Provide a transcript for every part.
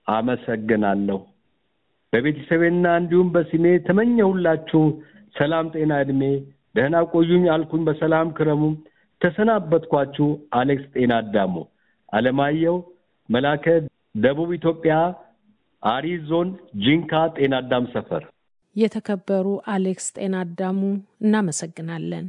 አመሰግናለሁ። በቤተሰቤና እንዲሁም በስሜ ተመኘሁላችሁ ሰላም፣ ጤና፣ እድሜ ደህና ቆዩኝ አልኩኝ። በሰላም ክረሙ። ተሰናበትኳችሁ። አሌክስ ጤና አዳሙ አለማየሁ መላከ ደቡብ ኢትዮጵያ አሪ ዞን ጂንካ ጤና አዳም ሰፈር። የተከበሩ አሌክስ ጤና አዳሙ እናመሰግናለን።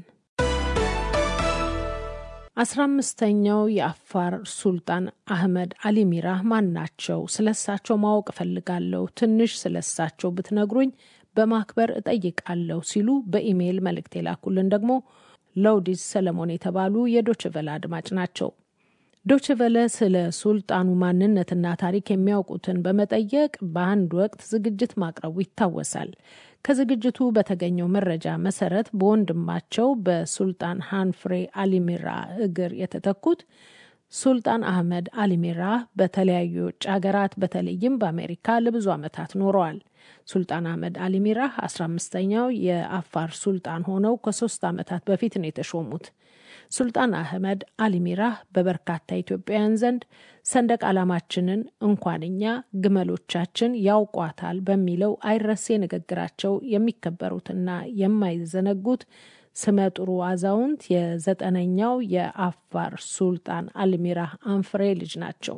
አስራ አምስተኛው የአፋር ሱልጣን አህመድ አሊ ሚራህ ማን ናቸው? ስለሳቸው ማወቅ እፈልጋለሁ። ትንሽ ስለሳቸው ብትነግሩኝ በማክበር እጠይቃለሁ ሲሉ በኢሜይል መልእክት የላኩልን ደግሞ ለውዲስ ሰለሞን የተባሉ የዶችቨለ አድማጭ ናቸው። ዶችቨለ ስለ ሱልጣኑ ማንነትና ታሪክ የሚያውቁትን በመጠየቅ በአንድ ወቅት ዝግጅት ማቅረቡ ይታወሳል። ከዝግጅቱ በተገኘው መረጃ መሰረት በወንድማቸው በሱልጣን ሃንፍሬ አሊሚራ እግር የተተኩት ሱልጣን አህመድ አሊሚራ በተለያዩ የውጭ ሀገራት በተለይም በአሜሪካ ለብዙ ዓመታት ኖረዋል። ሱልጣን አህመድ አሊሚራህ አስራ አምስተኛው የአፋር ሱልጣን ሆነው ከሶስት ዓመታት በፊት ነው የተሾሙት። ሱልጣን አህመድ አሊሚራህ በበርካታ ኢትዮጵያውያን ዘንድ ሰንደቅ ዓላማችንን እንኳን እኛ ግመሎቻችን ያውቋታል በሚለው አይረሴ ንግግራቸው የሚከበሩትና የማይዘነጉት ስመጥሩ አዛውንት የዘጠነኛው የአፋር ሱልጣን አልሚራህ አንፍሬ ልጅ ናቸው።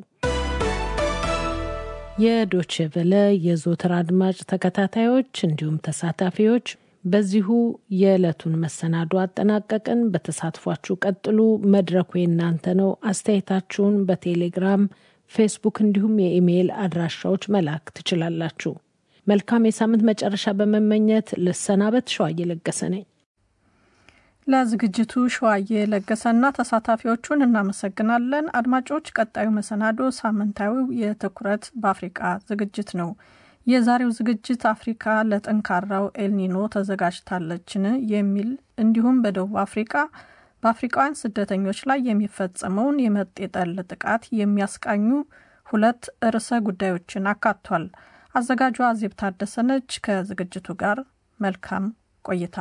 የዶችቨለ የዞትር አድማጭ ተከታታዮች እንዲሁም ተሳታፊዎች በዚሁ የዕለቱን መሰናዶ አጠናቀቅን። በተሳትፏችሁ ቀጥሉ። መድረኩ የእናንተ ነው። አስተያየታችሁን በቴሌግራም ፌስቡክ፣ እንዲሁም የኢሜይል አድራሻዎች መላክ ትችላላችሁ። መልካም የሳምንት መጨረሻ በመመኘት ልሰናበት። ሸዋዬ ለገሰ ነኝ። ለዝግጅቱ ሸዋዬ ለገሰና ተሳታፊዎቹን እናመሰግናለን። አድማጮች፣ ቀጣዩ መሰናዶ ሳምንታዊው የትኩረት በአፍሪቃ ዝግጅት ነው። የዛሬው ዝግጅት አፍሪካ ለጠንካራው ኤልኒኖ ተዘጋጅታለችን የሚል እንዲሁም በደቡብ አፍሪካ በአፍሪካውያን ስደተኞች ላይ የሚፈጸመውን የመጤጠል ጥቃት የሚያስቃኙ ሁለት ርዕሰ ጉዳዮችን አካቷል። አዘጋጇ አዜብ ታደሰነች። ከዝግጅቱ ጋር መልካም ቆይታ።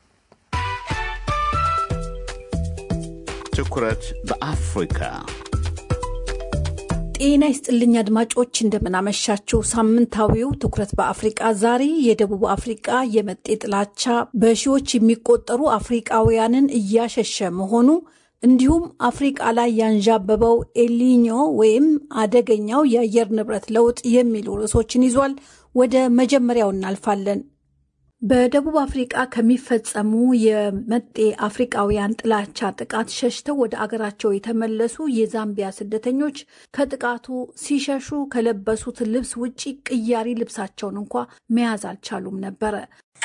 ትኩረት በአፍሪካ ጤና ይስጥልኝ አድማጮች፣ እንደምናመሻችው። ሳምንታዊው ትኩረት በአፍሪቃ ዛሬ የደቡብ አፍሪቃ የመጤ ጥላቻ በሺዎች የሚቆጠሩ አፍሪቃውያንን እያሸሸ መሆኑ እንዲሁም አፍሪቃ ላይ ያንዣበበው ኤሊኞ ወይም አደገኛው የአየር ንብረት ለውጥ የሚሉ ርዕሶችን ይዟል። ወደ መጀመሪያው እናልፋለን። በደቡብ አፍሪቃ ከሚፈጸሙ የመጤ አፍሪቃውያን ጥላቻ ጥቃት ሸሽተው ወደ አገራቸው የተመለሱ የዛምቢያ ስደተኞች ከጥቃቱ ሲሸሹ ከለበሱት ልብስ ውጪ ቅያሪ ልብሳቸውን እንኳ መያዝ አልቻሉም ነበረ።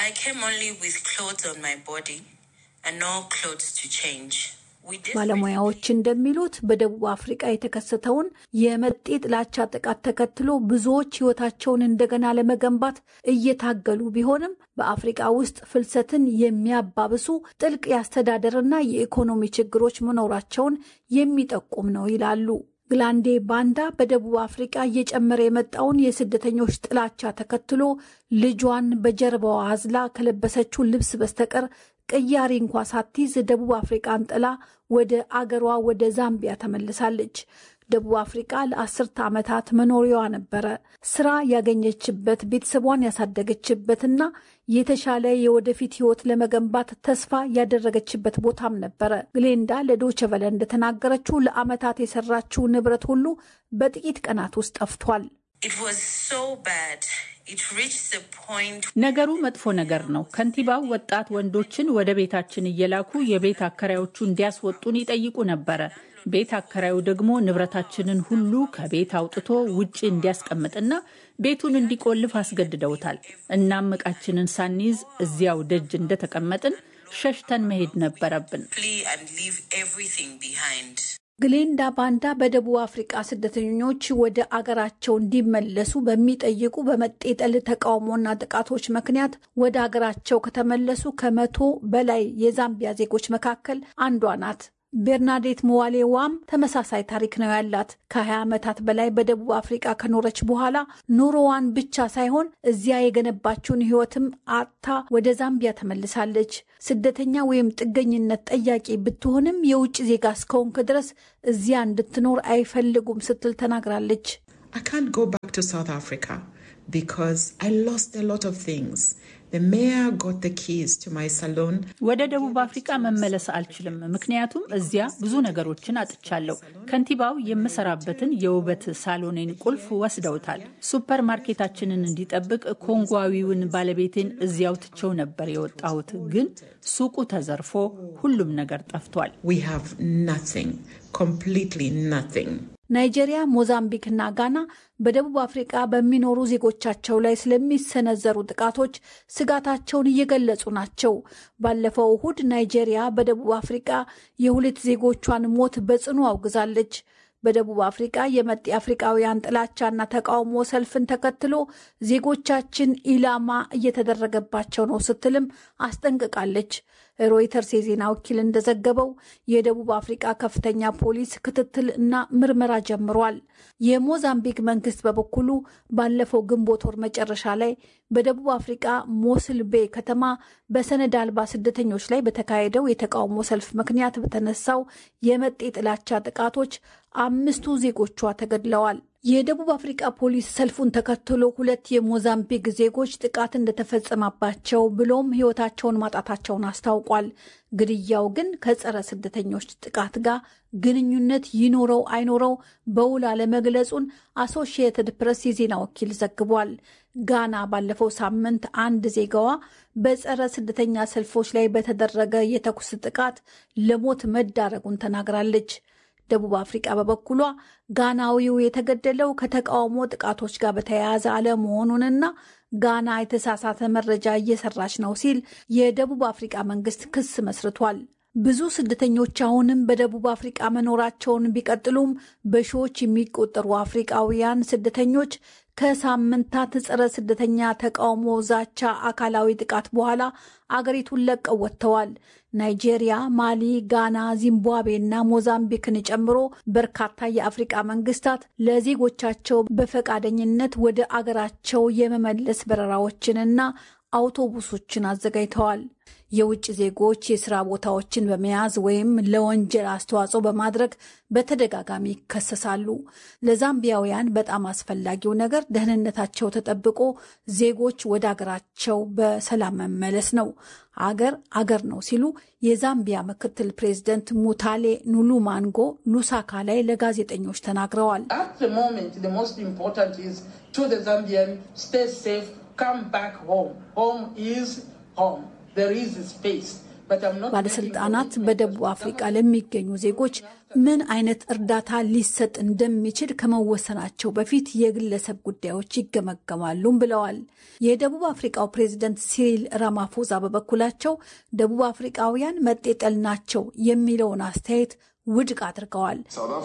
ባለሙያዎች እንደሚሉት በደቡብ አፍሪቃ የተከሰተውን የመጤ ጥላቻ ጥቃት ተከትሎ ብዙዎች ሕይወታቸውን እንደገና ለመገንባት እየታገሉ ቢሆንም በአፍሪቃ ውስጥ ፍልሰትን የሚያባብሱ ጥልቅ የአስተዳደርና የኢኮኖሚ ችግሮች መኖራቸውን የሚጠቁም ነው ይላሉ። ግላንዴ ባንዳ በደቡብ አፍሪቃ እየጨመረ የመጣውን የስደተኞች ጥላቻ ተከትሎ ልጇን በጀርባዋ አዝላ ከለበሰችው ልብስ በስተቀር ቅያሪ እንኳ ሳትይዝ ደቡብ አፍሪቃን ጥላ ወደ አገሯ ወደ ዛምቢያ ተመልሳለች። ደቡብ አፍሪቃ ለአስርተ ዓመታት መኖሪያዋ ነበረ። ስራ ያገኘችበት፣ ቤተሰቧን ያሳደገችበትና የተሻለ የወደፊት ህይወት ለመገንባት ተስፋ ያደረገችበት ቦታም ነበረ። ግሌንዳ ለዶይቼ ቬለ እንደተናገረችው ለዓመታት የሰራችው ንብረት ሁሉ በጥቂት ቀናት ውስጥ ጠፍቷል። ነገሩ መጥፎ ነገር ነው። ከንቲባው ወጣት ወንዶችን ወደ ቤታችን እየላኩ የቤት አከራዮቹ እንዲያስወጡን ይጠይቁ ነበረ። ቤት አከራዩ ደግሞ ንብረታችንን ሁሉ ከቤት አውጥቶ ውጭ እንዲያስቀምጥና ቤቱን እንዲቆልፍ አስገድደውታል። እናም ዕቃችንን ሳንይዝ እዚያው ደጅ እንደተቀመጥን ሸሽተን መሄድ ነበረብን። ግሌንዳ ባንዳ በደቡብ አፍሪቃ ስደተኞች ወደ አገራቸው እንዲመለሱ በሚጠይቁ በመጤጠል ተቃውሞና ጥቃቶች ምክንያት ወደ አገራቸው ከተመለሱ ከመቶ በላይ የዛምቢያ ዜጎች መካከል አንዷ ናት። ቤርናዴት መዋሌዋም ተመሳሳይ ታሪክ ነው ያላት። ከ20 ዓመታት በላይ በደቡብ አፍሪቃ ከኖረች በኋላ ኑሮዋን ብቻ ሳይሆን እዚያ የገነባችውን ሕይወትም አጥታ ወደ ዛምቢያ ተመልሳለች። ስደተኛ ወይም ጥገኝነት ጠያቂ ብትሆንም የውጭ ዜጋ እስከሆንክ ድረስ እዚያ እንድትኖር አይፈልጉም ስትል ተናግራለች። I can't go back to South Africa because I lost a lot of things. The mayor got the keys to my salon. ወደ ደቡብ አፍሪካ መመለስ አልችልም፣ ምክንያቱም እዚያ ብዙ ነገሮችን አጥቻለሁ። ከንቲባው የምሰራበትን የውበት ሳሎኔን ቁልፍ ወስደውታል። ሱፐር ማርኬታችንን እንዲጠብቅ ኮንጓዊውን ባለቤቴን እዚያው ትቸው ነበር የወጣሁት፣ ግን ሱቁ ተዘርፎ ሁሉም ነገር ጠፍቷል። We have nothing, completely nothing. ናይጄሪያ፣ ሞዛምቢክ እና ጋና በደቡብ አፍሪቃ በሚኖሩ ዜጎቻቸው ላይ ስለሚሰነዘሩ ጥቃቶች ስጋታቸውን እየገለጹ ናቸው። ባለፈው እሁድ ናይጄሪያ በደቡብ አፍሪቃ የሁለት ዜጎቿን ሞት በጽኑ አውግዛለች። በደቡብ አፍሪቃ የመጤ አፍሪቃውያን ጥላቻና ተቃውሞ ሰልፍን ተከትሎ ዜጎቻችን ኢላማ እየተደረገባቸው ነው ስትልም አስጠንቅቃለች። ሮይተርስ የዜና ወኪል እንደዘገበው የደቡብ አፍሪቃ ከፍተኛ ፖሊስ ክትትል እና ምርመራ ጀምሯል። የሞዛምቢክ መንግስት በበኩሉ ባለፈው ግንቦት ወር መጨረሻ ላይ በደቡብ አፍሪቃ ሞስል ቤ ከተማ በሰነድ አልባ ስደተኞች ላይ በተካሄደው የተቃውሞ ሰልፍ ምክንያት በተነሳው የመጤ ጥላቻ ጥቃቶች አምስቱ ዜጎቿ ተገድለዋል። የደቡብ አፍሪቃ ፖሊስ ሰልፉን ተከትሎ ሁለት የሞዛምቢክ ዜጎች ጥቃት እንደተፈጸመባቸው ብሎም ሕይወታቸውን ማጣታቸውን አስታውቋል። ግድያው ግን ከጸረ ስደተኞች ጥቃት ጋር ግንኙነት ይኖረው አይኖረው በውል አለመግለጹን አሶሺየትድ ፕሬስ የዜና ወኪል ዘግቧል። ጋና ባለፈው ሳምንት አንድ ዜጋዋ በጸረ ስደተኛ ሰልፎች ላይ በተደረገ የተኩስ ጥቃት ለሞት መዳረጉን ተናግራለች። ደቡብ አፍሪቃ በበኩሏ ጋናዊው የተገደለው ከተቃውሞ ጥቃቶች ጋር በተያያዘ አለመሆኑንና ጋና የተሳሳተ መረጃ እየሰራች ነው ሲል የደቡብ አፍሪቃ መንግስት ክስ መስርቷል። ብዙ ስደተኞች አሁንም በደቡብ አፍሪቃ መኖራቸውን ቢቀጥሉም በሺዎች የሚቆጠሩ አፍሪቃውያን ስደተኞች ከሳምንታት ጸረ ስደተኛ ተቃውሞ፣ ዛቻ፣ አካላዊ ጥቃት በኋላ አገሪቱን ለቀው ወጥተዋል። ናይጄሪያ፣ ማሊ፣ ጋና፣ ዚምባብዌ እና ሞዛምቢክን ጨምሮ በርካታ የአፍሪቃ መንግስታት ለዜጎቻቸው በፈቃደኝነት ወደ አገራቸው የመመለስ በረራዎችንና አውቶቡሶችን አዘጋጅተዋል። የውጭ ዜጎች የስራ ቦታዎችን በመያዝ ወይም ለወንጀል አስተዋጽኦ በማድረግ በተደጋጋሚ ይከሰሳሉ። ለዛምቢያውያን በጣም አስፈላጊው ነገር ደህንነታቸው ተጠብቆ ዜጎች ወደ አገራቸው በሰላም መመለስ ነው። አገር አገር ነው ሲሉ የዛምቢያ ምክትል ፕሬዚደንት ሙታሌ ኑሉማንጎ ሉሳካ ላይ ለጋዜጠኞች ተናግረዋል። ባለስልጣናት በደቡብ አፍሪቃ ለሚገኙ ዜጎች ምን አይነት እርዳታ ሊሰጥ እንደሚችል ከመወሰናቸው በፊት የግለሰብ ጉዳዮች ይገመገማሉም ብለዋል። የደቡብ አፍሪቃው ፕሬዝደንት ሲሪል ራማፎዛ በበኩላቸው ደቡብ አፍሪቃውያን መጤጠል ናቸው የሚለውን አስተያየት ውድቅ አድርገዋል።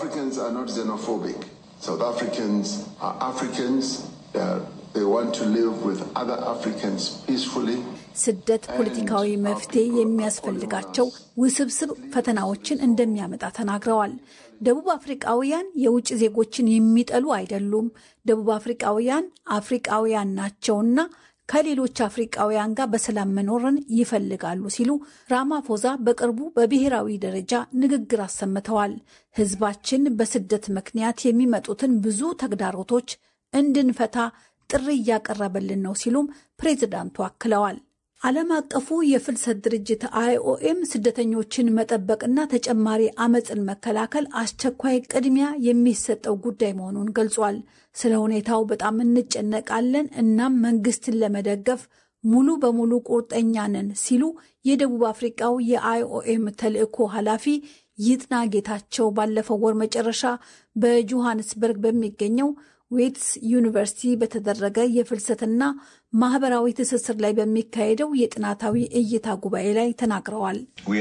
ስደት ፖለቲካዊ መፍትሄ የሚያስፈልጋቸው ውስብስብ ፈተናዎችን እንደሚያመጣ ተናግረዋል። ደቡብ አፍሪቃውያን የውጭ ዜጎችን የሚጠሉ አይደሉም። ደቡብ አፍሪቃውያን አፍሪቃውያን ናቸውና ከሌሎች አፍሪቃውያን ጋር በሰላም መኖርን ይፈልጋሉ ሲሉ ራማፎዛ በቅርቡ በብሔራዊ ደረጃ ንግግር አሰምተዋል። ሕዝባችን በስደት ምክንያት የሚመጡትን ብዙ ተግዳሮቶች እንድንፈታ ጥሪ እያቀረበልን ነው ሲሉም ፕሬዚዳንቱ አክለዋል። ዓለም አቀፉ የፍልሰት ድርጅት አይኦኤም ስደተኞችን መጠበቅና ተጨማሪ አመፅን መከላከል አስቸኳይ ቅድሚያ የሚሰጠው ጉዳይ መሆኑን ገልጿል። ስለ ሁኔታው በጣም እንጨነቃለን፣ እናም መንግስትን ለመደገፍ ሙሉ በሙሉ ቁርጠኛ ነን ሲሉ የደቡብ አፍሪቃው የአይኦኤም ተልዕኮ ኃላፊ ይጥና ጌታቸው ባለፈው ወር መጨረሻ በጆሃንስበርግ በሚገኘው ዌትስ ዩኒቨርሲቲ በተደረገ የፍልሰትና ማህበራዊ ትስስር ላይ በሚካሄደው የጥናታዊ እይታ ጉባኤ ላይ ተናግረዋል።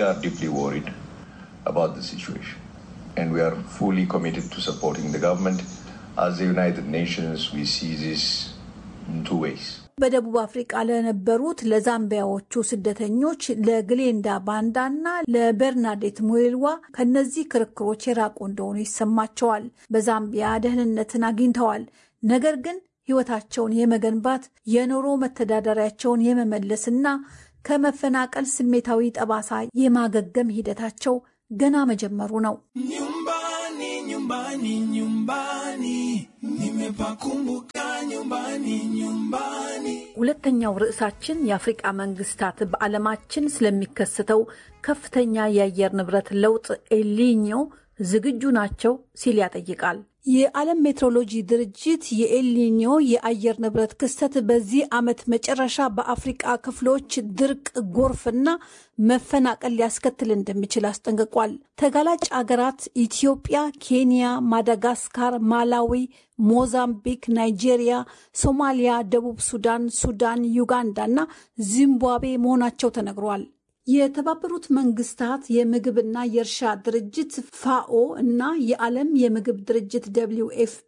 በደቡብ አፍሪቃ ለነበሩት ለዛምቢያዎቹ ስደተኞች ለግሌንዳ ባንዳና ለበርናዴት ሙዌልዋ ከነዚህ ክርክሮች የራቁ እንደሆኑ ይሰማቸዋል። በዛምቢያ ደህንነትን አግኝተዋል። ነገር ግን ሕይወታቸውን የመገንባት የኑሮ መተዳደሪያቸውን የመመለስና ከመፈናቀል ስሜታዊ ጠባሳ የማገገም ሂደታቸው ገና መጀመሩ ነው። nyumbani nyumbani nyumbani nimepakumbuka ሁለተኛው ርዕሳችን የአፍሪቃ መንግስታት በዓለማችን ስለሚከሰተው ከፍተኛ የአየር ንብረት ለውጥ ኤልኒኞ ዝግጁ ናቸው ሲል ያጠይቃል። የዓለም ሜትሮሎጂ ድርጅት የኤልኒኞ የአየር ንብረት ክስተት በዚህ ዓመት መጨረሻ በአፍሪቃ ክፍሎች ድርቅ፣ ጎርፍና መፈናቀል ሊያስከትል እንደሚችል አስጠንቅቋል። ተጋላጭ አገራት ኢትዮጵያ፣ ኬንያ፣ ማዳጋስካር፣ ማላዊ፣ ሞዛምቢክ፣ ናይጄሪያ፣ ሶማሊያ፣ ደቡብ ሱዳን፣ ሱዳን፣ ዩጋንዳ እና ዚምባብዌ መሆናቸው ተነግሯል። የተባበሩት መንግስታት የምግብና የእርሻ ድርጅት ፋኦ እና የዓለም የምግብ ድርጅት ደብሊው ኤፍፒ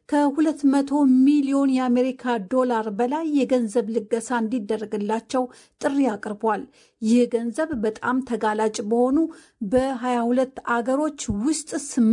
ከ200 ሚሊዮን የአሜሪካ ዶላር በላይ የገንዘብ ልገሳ እንዲደረግላቸው ጥሪ አቅርቧል። ይህ ገንዘብ በጣም ተጋላጭ በሆኑ በ22 አገሮች ውስጥ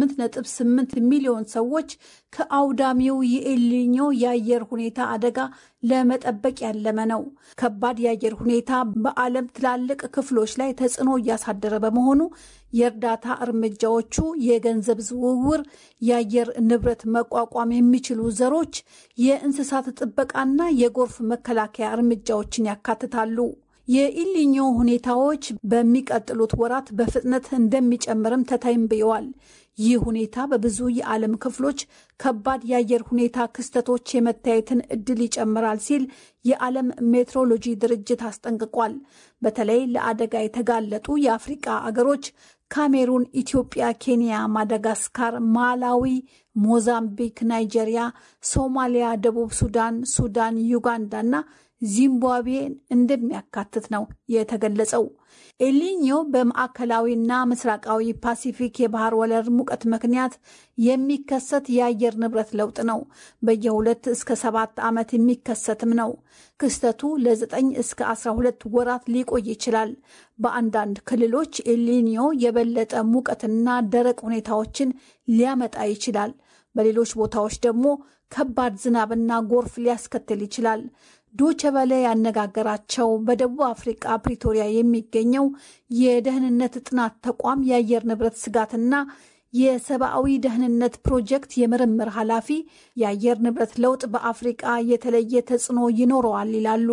8.8 ሚሊዮን ሰዎች ከአውዳሚው የኤልኒኞ የአየር ሁኔታ አደጋ ለመጠበቅ ያለመ ነው። ከባድ የአየር ሁኔታ በዓለም ትላልቅ ክፍሎች ላይ ተጽዕኖ እያሳደረ በመሆኑ የእርዳታ እርምጃዎቹ የገንዘብ ዝውውር፣ የአየር ንብረት መቋቋም የሚችሉ ዘሮች፣ የእንስሳት ጥበቃና የጎርፍ መከላከያ እርምጃዎችን ያካትታሉ። የኢሊኞ ሁኔታዎች በሚቀጥሉት ወራት በፍጥነት እንደሚጨምርም ተተንብየዋል። ይህ ሁኔታ በብዙ የዓለም ክፍሎች ከባድ የአየር ሁኔታ ክስተቶች የመታየትን እድል ይጨምራል ሲል የዓለም ሜትሮሎጂ ድርጅት አስጠንቅቋል። በተለይ ለአደጋ የተጋለጡ የአፍሪቃ አገሮች ካሜሩን፣ ኢትዮጵያ፣ ኬንያ፣ ማዳጋስካር፣ ማላዊ፣ ሞዛምቢክ፣ ናይጄሪያ፣ ሶማሊያ፣ ደቡብ ሱዳን፣ ሱዳን፣ ዩጋንዳ እና ዚምባብዌን እንደሚያካትት ነው የተገለጸው። ኤሊኞ በማዕከላዊና ምስራቃዊ ፓሲፊክ የባህር ወለል ሙቀት ምክንያት የሚከሰት የአየር ንብረት ለውጥ ነው። በየሁለት እስከ ሰባት ዓመት የሚከሰትም ነው። ክስተቱ ለዘጠኝ እስከ አስራ ሁለት ወራት ሊቆይ ይችላል። በአንዳንድ ክልሎች ኤሊኒዮ የበለጠ ሙቀትና ደረቅ ሁኔታዎችን ሊያመጣ ይችላል። በሌሎች ቦታዎች ደግሞ ከባድ ዝናብና ጎርፍ ሊያስከትል ይችላል። ዶቼ ቬለ ያነጋገራቸው በደቡብ አፍሪቃ ፕሪቶሪያ የሚገኘው የደህንነት ጥናት ተቋም የአየር ንብረት ስጋትና የሰብአዊ ደህንነት ፕሮጀክት የምርምር ኃላፊ የአየር ንብረት ለውጥ በአፍሪቃ የተለየ ተጽዕኖ ይኖረዋል ይላሉ።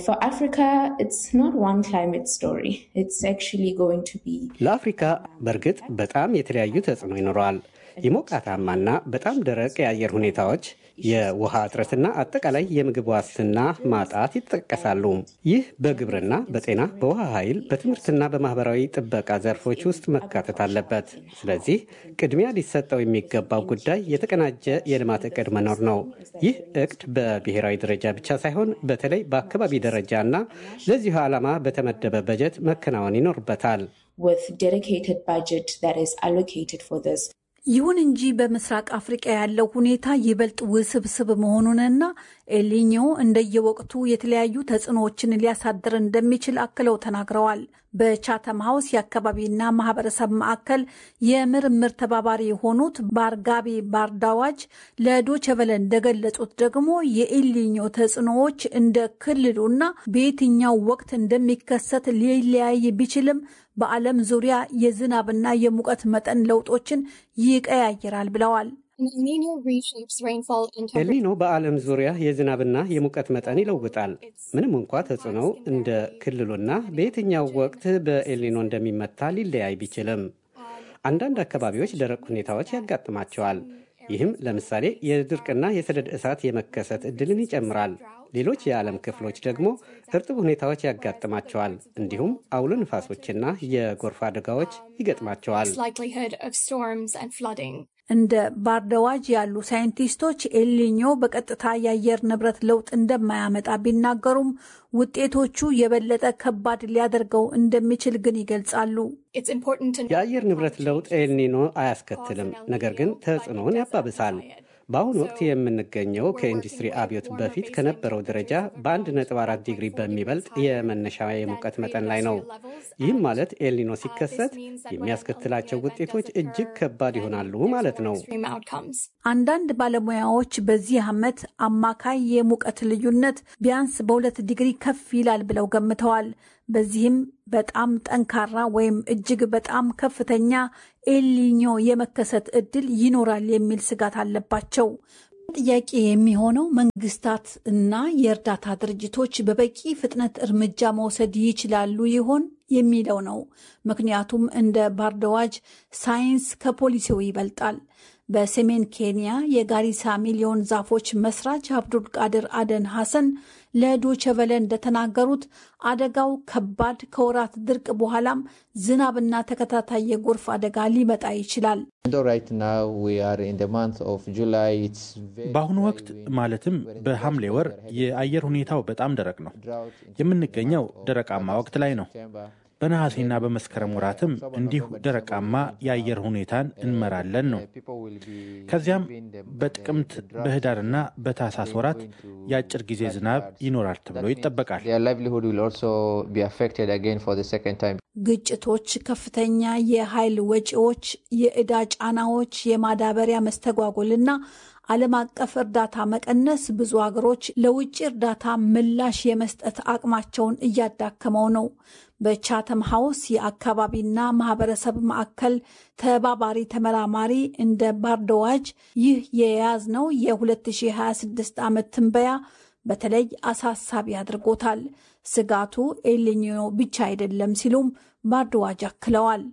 ለአፍሪካ በእርግጥ በጣም የተለያዩ ተጽዕኖ ይኖረዋል። የሞቃታማና በጣም ደረቅ የአየር ሁኔታዎች፣ የውሃ እጥረትና አጠቃላይ የምግብ ዋስትና ማጣት ይጠቀሳሉ። ይህ በግብርና፣ በጤና፣ በውሃ ኃይል፣ በትምህርትና በማህበራዊ ጥበቃ ዘርፎች ውስጥ መካተት አለበት። ስለዚህ ቅድሚያ ሊሰጠው የሚገባው ጉዳይ የተቀናጀ የልማት እቅድ መኖር ነው። ይህ እቅድ በብሔራዊ ደረጃ ብቻ ሳይሆን በተለይ በአካባቢ ደረጃና ለዚሁ ዓላማ በተመደበ በጀት መከናወን ይኖርበታል። ይሁን እንጂ በምስራቅ አፍሪቃ ያለው ሁኔታ ይበልጥ ውስብስብ መሆኑንና ኤልኒኞ እንደየወቅቱ የተለያዩ ተጽዕኖዎችን ሊያሳድር እንደሚችል አክለው ተናግረዋል። በቻተም ሀውስ የአካባቢና ማህበረሰብ ማዕከል የምርምር ተባባሪ የሆኑት ባርጋቢ ባርዳዋጅ ለዶቸቨለ እንደገለጹት ደግሞ የኤልኒኞ ተጽዕኖዎች እንደ ክልሉና በየትኛው ወቅት እንደሚከሰት ሊለያይ ቢችልም በዓለም ዙሪያ የዝናብና የሙቀት መጠን ለውጦችን ይቀያይራል ብለዋል። ኤልኒኖ በዓለም ዙሪያ የዝናብና የሙቀት መጠን ይለውጣል። ምንም እንኳ ተጽዕኖው እንደ ክልሉና በየትኛው ወቅት በኤልኒኖ እንደሚመታ ሊለያይ ቢችልም አንዳንድ አካባቢዎች ደረቅ ሁኔታዎች ያጋጥማቸዋል። ይህም ለምሳሌ የድርቅና የሰደድ እሳት የመከሰት እድልን ይጨምራል። ሌሎች የዓለም ክፍሎች ደግሞ እርጥብ ሁኔታዎች ያጋጥማቸዋል። እንዲሁም አውሎ ንፋሶችና የጎርፍ አደጋዎች ይገጥማቸዋል። እንደ ባርደዋጅ ያሉ ሳይንቲስቶች ኤልኒኞ በቀጥታ የአየር ንብረት ለውጥ እንደማያመጣ ቢናገሩም ውጤቶቹ የበለጠ ከባድ ሊያደርገው እንደሚችል ግን ይገልጻሉ። የአየር ንብረት ለውጥ ኤልኒኖ አያስከትልም፣ ነገር ግን ተጽዕኖውን ያባብሳል። በአሁኑ ወቅት የምንገኘው ከኢንዱስትሪ አብዮት በፊት ከነበረው ደረጃ በ1.4 ዲግሪ በሚበልጥ የመነሻ የሙቀት መጠን ላይ ነው። ይህም ማለት ኤልኒኖ ሲከሰት የሚያስከትላቸው ውጤቶች እጅግ ከባድ ይሆናሉ ማለት ነው። አንዳንድ ባለሙያዎች በዚህ ዓመት አማካይ የሙቀት ልዩነት ቢያንስ በሁለት ዲግሪ ከፍ ይላል ብለው ገምተዋል። በዚህም በጣም ጠንካራ ወይም እጅግ በጣም ከፍተኛ ኤልኒኞ የመከሰት እድል ይኖራል የሚል ስጋት አለባቸው። ጥያቄ የሚሆነው መንግስታት እና የእርዳታ ድርጅቶች በበቂ ፍጥነት እርምጃ መውሰድ ይችላሉ ይሆን የሚለው ነው። ምክንያቱም እንደ ባርደዋጅ ሳይንስ ከፖሊሲው ይበልጣል። በሰሜን ኬንያ የጋሪሳ ሚሊዮን ዛፎች መስራች አብዱል ቃድር አደን ሐሰን ለዶቸቨለ እንደተናገሩት አደጋው ከባድ ከወራት ድርቅ በኋላም ዝናብና ተከታታይ የጎርፍ አደጋ ሊመጣ ይችላል። በአሁኑ ወቅት ማለትም በሐምሌ ወር የአየር ሁኔታው በጣም ደረቅ ነው። የምንገኘው ደረቃማ ወቅት ላይ ነው። በነሐሴና በመስከረም ወራትም እንዲሁ ደረቃማ የአየር ሁኔታን እንመራለን ነው። ከዚያም በጥቅምት በህዳርና በታህሳስ ወራት የአጭር ጊዜ ዝናብ ይኖራል ተብሎ ይጠበቃል። ግጭቶች፣ ከፍተኛ የኃይል ወጪዎች፣ የዕዳ ጫናዎች፣ የማዳበሪያ መስተጓጎልና ዓለም አቀፍ እርዳታ መቀነስ ብዙ ሀገሮች ለውጭ እርዳታ ምላሽ የመስጠት አቅማቸውን እያዳከመው ነው። በቻተም ሀውስ የአካባቢና ማህበረሰብ ማዕከል ተባባሪ ተመራማሪ እንደ ባርደዋጅ ይህ የያዝነው የ2026 ዓመት ትንበያ በተለይ አሳሳቢ አድርጎታል። ስጋቱ ኤልኒኖ ብቻ አይደለም ሲሉም ባርደዋጅ አክለዋል።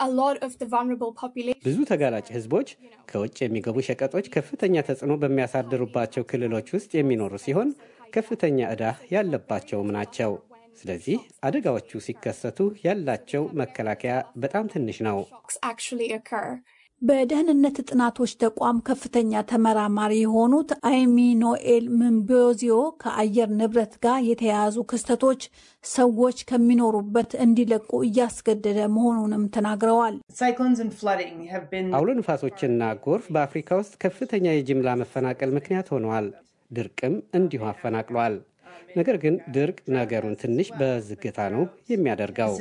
ብዙ ተጋላጭ ህዝቦች ከውጭ የሚገቡ ሸቀጦች ከፍተኛ ተጽዕኖ በሚያሳድሩባቸው ክልሎች ውስጥ የሚኖሩ ሲሆን ከፍተኛ ዕዳ ያለባቸውም ናቸው። ስለዚህ አደጋዎቹ ሲከሰቱ ያላቸው መከላከያ በጣም ትንሽ ነው። በደህንነት ጥናቶች ተቋም ከፍተኛ ተመራማሪ የሆኑት አይሚ ኖኤል ምንቦዚዮ ከአየር ንብረት ጋር የተያያዙ ክስተቶች ሰዎች ከሚኖሩበት እንዲለቁ እያስገደደ መሆኑንም ተናግረዋል። አውሎ ንፋሶችና ጎርፍ በአፍሪካ ውስጥ ከፍተኛ የጅምላ መፈናቀል ምክንያት ሆነዋል። ድርቅም እንዲሁ አፈናቅሏል። ነገር ግን ድርቅ ነገሩን ትንሽ በዝግታ ነው የሚያደርገው።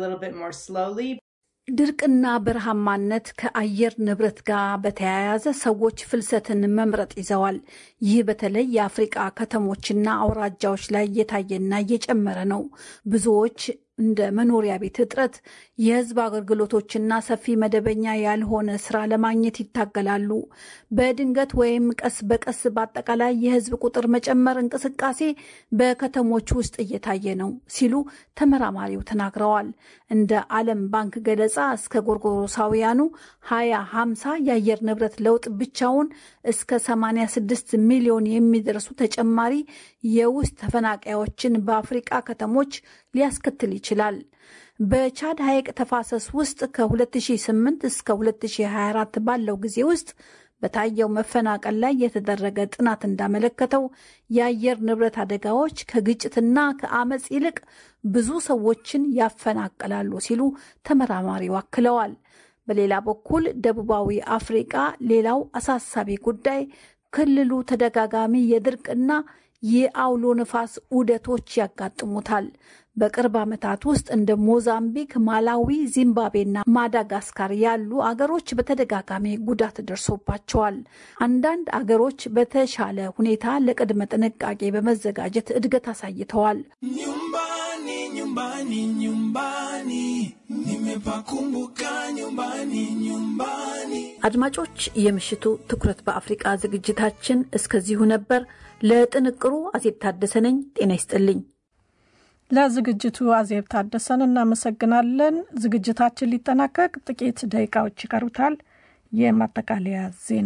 ድርቅና በረሃማነት ከአየር ንብረት ጋር በተያያዘ ሰዎች ፍልሰትን መምረጥ ይዘዋል። ይህ በተለይ የአፍሪቃ ከተሞችና አውራጃዎች ላይ እየታየና እየጨመረ ነው። ብዙዎች እንደ መኖሪያ ቤት እጥረት፣ የህዝብ አገልግሎቶችና ሰፊ መደበኛ ያልሆነ ስራ ለማግኘት ይታገላሉ። በድንገት ወይም ቀስ በቀስ በአጠቃላይ የህዝብ ቁጥር መጨመር እንቅስቃሴ በከተሞች ውስጥ እየታየ ነው ሲሉ ተመራማሪው ተናግረዋል። እንደ ዓለም ባንክ ገለጻ እስከ ጎርጎሮሳውያኑ 2050 የአየር ንብረት ለውጥ ብቻውን እስከ 86 ሚሊዮን የሚደርሱ ተጨማሪ የውስጥ ተፈናቃዮችን በአፍሪቃ ከተሞች ሊያስከትል ይችላል። በቻድ ሐይቅ ተፋሰስ ውስጥ ከ2008 እስከ 2024 ባለው ጊዜ ውስጥ በታየው መፈናቀል ላይ የተደረገ ጥናት እንዳመለከተው የአየር ንብረት አደጋዎች ከግጭትና ከአመፅ ይልቅ ብዙ ሰዎችን ያፈናቅላሉ ሲሉ ተመራማሪው አክለዋል። በሌላ በኩል ደቡባዊ አፍሪቃ ሌላው አሳሳቢ ጉዳይ ክልሉ ተደጋጋሚ የድርቅና የአውሎ ነፋስ ዑደቶች ያጋጥሙታል። በቅርብ ዓመታት ውስጥ እንደ ሞዛምቢክ፣ ማላዊ፣ ዚምባብዌና ማዳጋስካር ያሉ አገሮች በተደጋጋሚ ጉዳት ደርሶባቸዋል። አንዳንድ አገሮች በተሻለ ሁኔታ ለቅድመ ጥንቃቄ በመዘጋጀት እድገት አሳይተዋል። nyumbani nyumbani nyumbani nimepakumbuka nyumbani nyumbani አድማጮች፣ የምሽቱ ትኩረት በአፍሪቃ ዝግጅታችን እስከዚሁ ነበር። ለጥንቅሩ አዜብ ታደሰ ነኝ። ጤና ይስጥልኝ። ለዝግጅቱ አዜብ ታደሰን እናመሰግናለን። ዝግጅታችን ሊጠናቀቅ ጥቂት ደቂቃዎች ይቀሩታል። የማጠቃለያ ዜና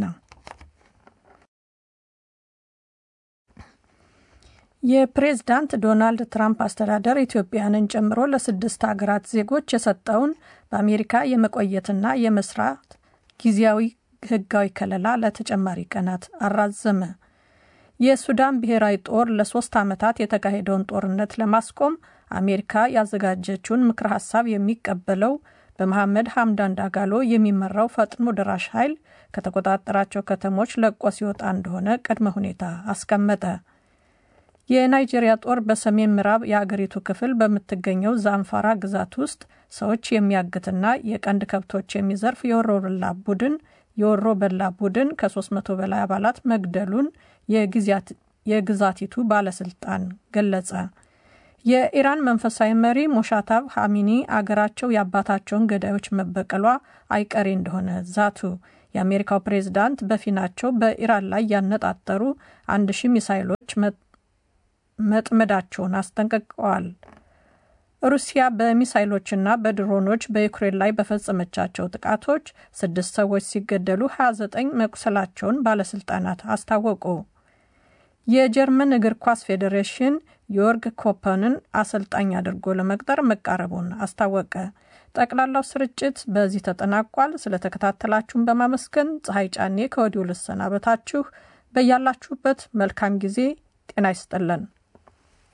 የፕሬዝዳንት ዶናልድ ትራምፕ አስተዳደር ኢትዮጵያንን ጨምሮ ለስድስት ሀገራት ዜጎች የሰጠውን በአሜሪካ የመቆየትና የመስራት ጊዜያዊ ሕጋዊ ከለላ ለተጨማሪ ቀናት አራዘመ። የሱዳን ብሔራዊ ጦር ለሶስት ዓመታት የተካሄደውን ጦርነት ለማስቆም አሜሪካ ያዘጋጀችውን ምክረ ሀሳብ የሚቀበለው በመሐመድ ሐምዳን ዳጋሎ የሚመራው ፈጥኖ ደራሽ ኃይል ከተቆጣጠራቸው ከተሞች ለቆ ሲወጣ እንደሆነ ቅድመ ሁኔታ አስቀመጠ። የናይጄሪያ ጦር በሰሜን ምዕራብ የአገሪቱ ክፍል በምትገኘው ዛንፋራ ግዛት ውስጥ ሰዎች የሚያግትና የቀንድ ከብቶች የሚዘርፍ የወሮ በላ ቡድን የወሮ በላ ቡድን ከ300 በላይ አባላት መግደሉን የግዛቲቱ ባለስልጣን ገለጸ። የኢራን መንፈሳዊ መሪ ሞሻታብ ሐሚኒ አገራቸው የአባታቸውን ገዳዮች መበቀሏ አይቀሬ እንደሆነ ዛቱ። የአሜሪካው ፕሬዝዳንት በፊናቸው በኢራን ላይ ያነጣጠሩ አንድ ሺህ ሚሳይሎች መጥመዳቸውን አስጠንቅቀዋል። ሩሲያ በሚሳይሎችና በድሮኖች በዩክሬን ላይ በፈጸመቻቸው ጥቃቶች ስድስት ሰዎች ሲገደሉ 29 መቁሰላቸውን ባለስልጣናት አስታወቁ። የጀርመን እግር ኳስ ፌዴሬሽን ዮርግ ኮፐንን አሰልጣኝ አድርጎ ለመቅጠር መቃረቡን አስታወቀ። ጠቅላላው ስርጭት በዚህ ተጠናቋል። ስለተከታተላችሁን በማመስገን ፀሐይ ጫኔ ከወዲሁ ልሰናበታችሁ። በያላችሁበት መልካም ጊዜ ጤና ይስጥልን።